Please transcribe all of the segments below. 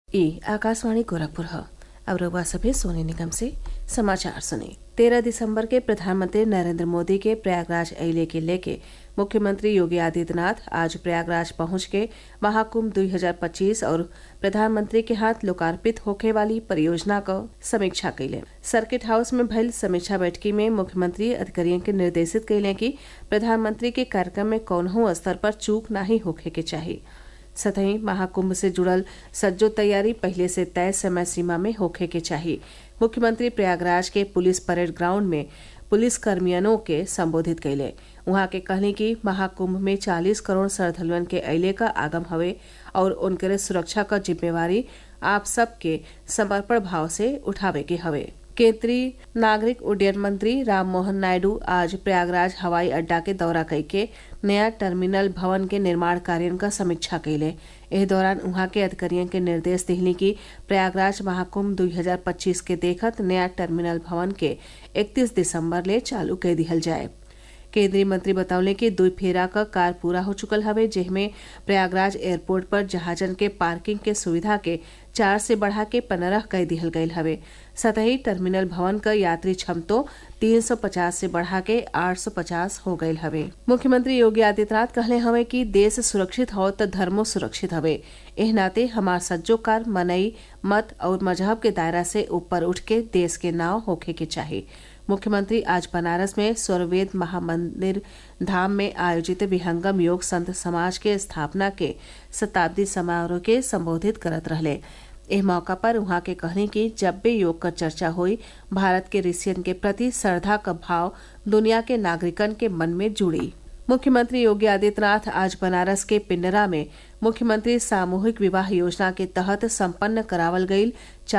ई आकाशवाणी गोरखपुर ह अब रउआ सभे सोने निगम से समाचार सुनी तेरह दिसंबर के प्रधानमंत्री नरेंद्र मोदी के प्रयागराज अइले के लेके मुख्यमंत्री योगी आदित्यनाथ आज प्रयागराज पहुंच के महाकुंभ 2025 और प्रधानमंत्री के हाथ लोकार्पित होखे वाली परियोजना क समीक्षा कइले सर्किट हाउस में भइल समीक्षा बैठकी में मुख्यमंत्री अधिकारियों के निर्देशित कइले कि प्रधानमंत्री के कार्यक्रम में कौनहू स्तर पर चूक नाही होखे के चाही सतही महाकुंभ से जुड़ल सज्जो तैयारी पहले से तय समय सीमा में होखे के चाही मुख्यमंत्री प्रयागराज के पुलिस परेड ग्राउंड में पुलिस कर्मियनों के संबोधित कैले उहाँ के कहनी कि महाकुंभ में 40 करोड़ श्रद्धालुअन के अइले का आगम हवे और उनके सुरक्षा क जिम्मेवारी आप सबके समर्पण भाव से उठावे के हवे केंद्रीय नागरिक उड्डयन मंत्री राम मोहन नायडू आज प्रयागराज हवाई अड्डा के दौरा कइके नया टर्मिनल भवन के निर्माण कार्य क समीक्षा कइले एह दौरान उहाँ के अधिकारियों के निर्देश दिहनी कि प्रयागराज महाकुंभ 2025 के देखत नया टर्मिनल भवन के 31 दिसंबर ले चालू कर दिहल जाए केंद्रीय मंत्री बतौले कि दुई फेरा क कार पूरा हो चुकल हवे जेमे प्रयागराज एयरपोर्ट पर जहाजन के पार्किंग के सुविधा के चार से बढ़ा के पंद्रह कर दिहल गयल हवे सतही टर्मिनल भवन क यात्री क्षमतो 350 से बढ़ा के 850 हो गयल हवे मुख्यमंत्री योगी आदित्यनाथ कहले हवे कि देश सुरक्षित हो त धर्मो सुरक्षित हवे एह नाते हमार सज्जो कार मनई मत और मजहब के दायरा से ऊपर उठ के देश के नाव होखे के चाही मुख्यमंत्री आज बनारस में स्वरवेद महामंदिर धाम में आयोजित विहंगम योग संत समाज के स्थापना के शताब्दी समारोह के संबोधित करत रहले एह मौका पर उहाँ के कहनी कि जब भी योग क चर्चा हुई भारत के ऋषियन के प्रति श्रद्धा क भाव दुनिया के नागरिकन के मन में जुड़ी मुख्यमंत्री योगी आदित्यनाथ आज बनारस के पिंडरा में मुख्यमंत्री सामूहिक विवाह योजना के तहत संपन्न करावल गईल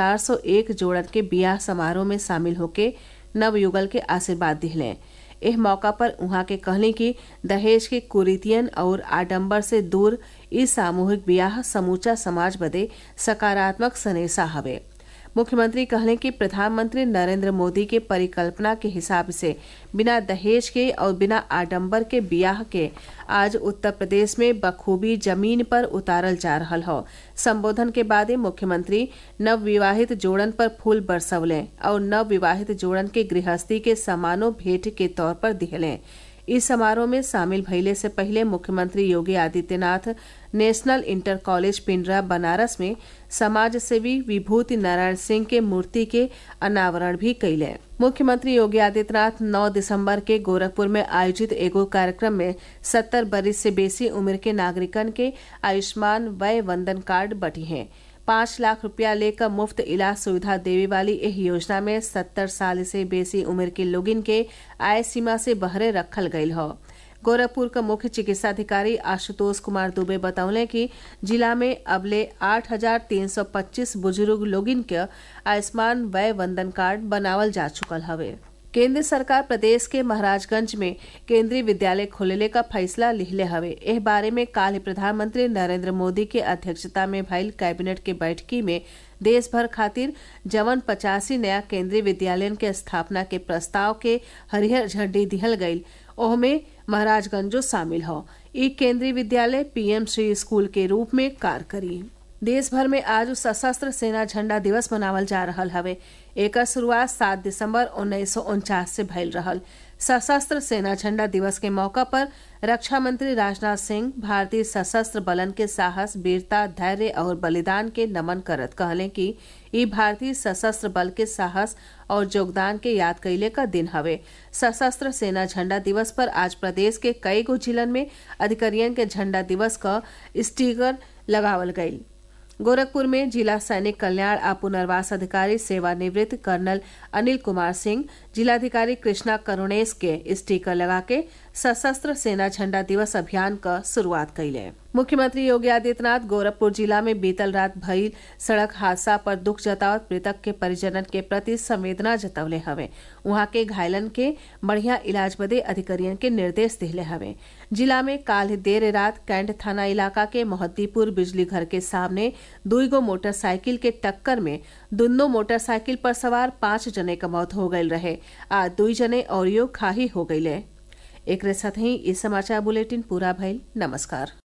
401 जोड़न के बियाह समारोह में शामिल होके नवयुगल के आशीर्वाद दिहले एह मौका पर उहाँ के कहली कि दहेज के कुरीतियन और आडंबर से दूर ई सामूहिक ब्याह समूचा समाज बदे सकारात्मक सनेसा हवे मुख्यमंत्री कहले कि प्रधानमंत्री नरेंद्र मोदी के परिकल्पना के हिसाब से बिना दहेज के और बिना आडंबर के बियाह के आज उत्तर प्रदेश में बखूबी जमीन पर उतारल जा रहल हौ संबोधन के बादे मुख्यमंत्री नव विवाहित जोड़न पर फूल बरसवले और नव विवाहित जोड़न के गृहस्थी के समानो भेंट के तौर पर दिहले इस समारोह में शामिल भइले से पहले मुख्यमंत्री Yogi Adityanath national inter college Pindra Banaras में समाज सेवी विभूति नारायण सिंह के मूर्ति के अनावरण भी कैले मुख्यमंत्री योगी आदित्यनाथ 9 दिसंबर के गोरखपुर में आयोजित एगो कार्यक्रम में 70 बरिस से बेसी उम्र के नागरिकन के आयुष्मान वय वंदन कार्ड बटी हैं पाँच लाख रुपया लेकर मुफ्त इलाज सुविधा देवे वाली एह योजना में सत्तर साल से बेसी उम्र के लोगिन के आय सीमा से बहरे रखल गयल हौ गोरखपुर का मुख्य चिकित्साधिकारी आशुतोष कुमार दुबे बतौले कि जिला में अबले आठ हजार तीन सौ पच्चीस बुजुर्ग लोगिन के आयुष्मान वय वंदन कार्ड बनावल जा चुकल हवे केंद्र सरकार प्रदेश के महाराजगंज में केंद्रीय विद्यालय खोलेले का फैसला लिहले हवे एह बारे में काल प्रधानमंत्री नरेंद्र मोदी के अध्यक्षता में भइल कैबिनेट के बैठकी में देश भर खातिर जवन पचासी नया केंद्रीय विद्यालयन के स्थापना के प्रस्ताव के हरिहर झंडी दिहल गईल ओहमे महाराजगंजो शामिल हो ई केंद्रीय विद्यालय पीएम श्री स्कूल के रूप में कार्य करी देश भर में आज सशस्त्र सेना झंडा दिवस मनावल जा रहल हवे एकर शुरुआत सात दिसंबर उन्नीस सौ उनचास से भइल रहल सशस्त्र सेना झंडा दिवस के मौका पर रक्षा मंत्री राजनाथ सिंह भारतीय सशस्त्र बलन के साहस वीरता धैर्य और बलिदान के नमन करत कहले कि ई भारतीय सशस्त्र बल के साहस और योगदान के याद कैले का दिन हवे सशस्त्र सेना झंडा दिवस पर आज प्रदेश के कई गो जिलन में अधिकारियन के झंडा दिवस का स्टीकर लगावल गयी गोरखपुर में जिला सैनिक कल्याण आ पुनर्वास अधिकारी सेवानिवृत्त कर्नल अनिल कुमार सिंह जिलाधिकारी कृष्णा करुणेश के स्टीकर लगा के सशस्त्र सेना झंडा दिवस अभियान का शुरुआत कैले मुख्यमंत्री योगी आदित्यनाथ गोरखपुर जिला में बीतल रात भइल सड़क हादसा पर दुख जतावत मृतक के परिजनन के प्रति संवेदना जतवले हवे उहाँ के घायलन के बढ़िया इलाज बदे अधिकारियन के निर्देश दिले हवे जिला में काल देर रात कैंट थाना इलाका के मोहद्दीपुर बिजली घर के सामने दुई गो मोटरसाइकिल के टक्कर में दुनो मोटरसाइकिल पर सवार पांच जने का मौत हो गयल रहे आ दुई जने और घाही हो गये एक साथ ही इस समाचार बुलेटिन पूरा भइल नमस्कार